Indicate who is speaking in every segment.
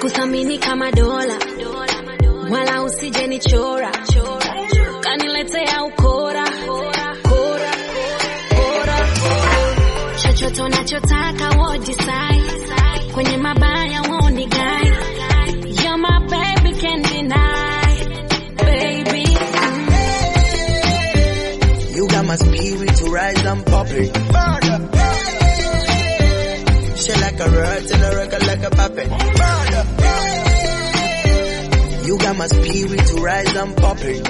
Speaker 1: kuthamini kama dola, wala usije nichora, kaniletea ukora, kora, kora, chochote unachotaka we'll decide, kwenye mabaya won't guide. You're my baby, can't deny, baby.
Speaker 2: You got my spirit to rise and pop it. Shit like a rod and a record like a puppet. You got my spirit to rise and pop it.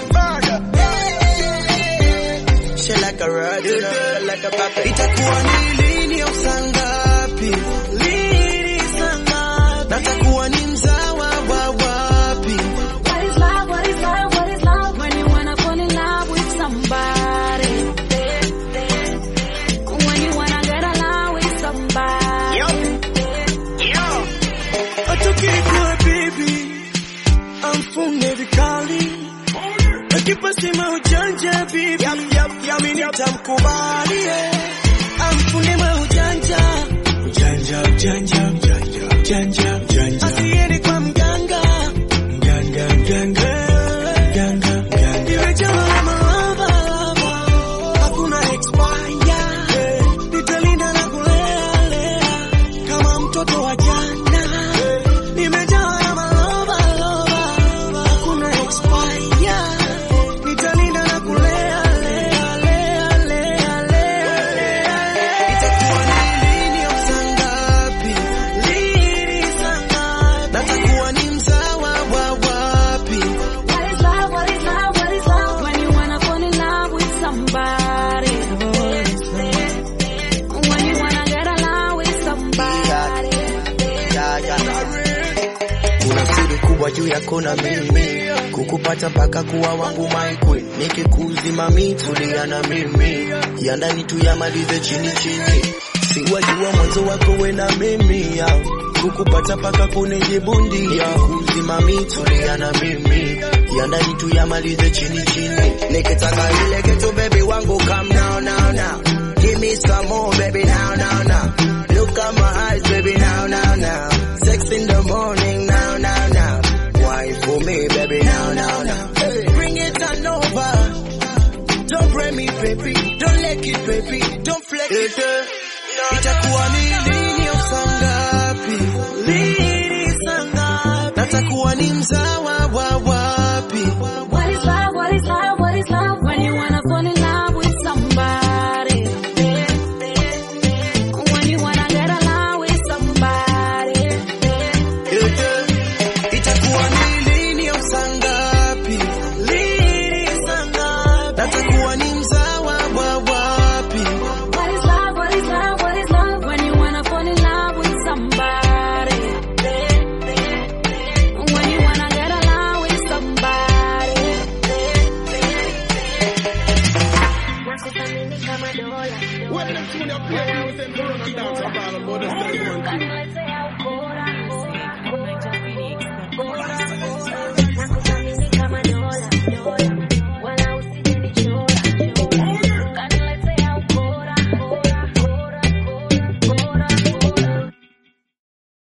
Speaker 2: Shit like a rod and a record like a puppet. Itakuwa ni lini au saa ngapi? Lini saa ngapi? Natakuwa ni mzawa wa wapi?
Speaker 1: What is love? What is love? What is love? When you wanna fall in love with somebody. When you wanna get along with somebody.
Speaker 2: Atukikuwa baby, amfunge vikali, akipasema ujanja baby, yami nitamkubali, eh. amfunge ma ujanja, ujanja, ujanja, ujanja, ujanja, ujanja, asiende kwa mganga, mganga, mganga, mganga, mganga, imejawa mahaba, hakuna expire, eh. nitalinda na kulea, lea, kama mtoto wa jana nimejawa na maloba loba, hakuna expire. Nitalinda na kulea lea lea lea lea lea. Itakuwa ni lini au saa ngapi? Lini saa ngapi? Natakuwa ni mzawa wa wapi?
Speaker 1: What is love? What is love? What is love? When you wanna fall in love with somebody. When you wanna get along with somebody.
Speaker 2: Ya, ya. Kuna siri kubwa juu yako na mimi, kukupata mpaka kuwa wangu my queen. Nikikuzima mi tulia na mimi, ya ndani tuyamalize chini chini. Siwajua mwanzo wako we na mimi ya kukupata mpaka kunijibundia. Nikikuzima mi tulia na mimi, ya ndani tuyamalize chini chini. Nikitaka ile kitu baby wangu come now now now. Give me some more baby now now now. Look at my eyes baby now now now. Sex in the morning now now now. Wine for me baby now now now. Hey, bring it on over. Don't break me baby. Don't lick it baby. Don't flex it. Itakuwa ni lini au saa ngapi? Lini saa ngapi? Natakuwa ni mzawa wa wapi?
Speaker 1: What is love? What is love? What is love? When you wanna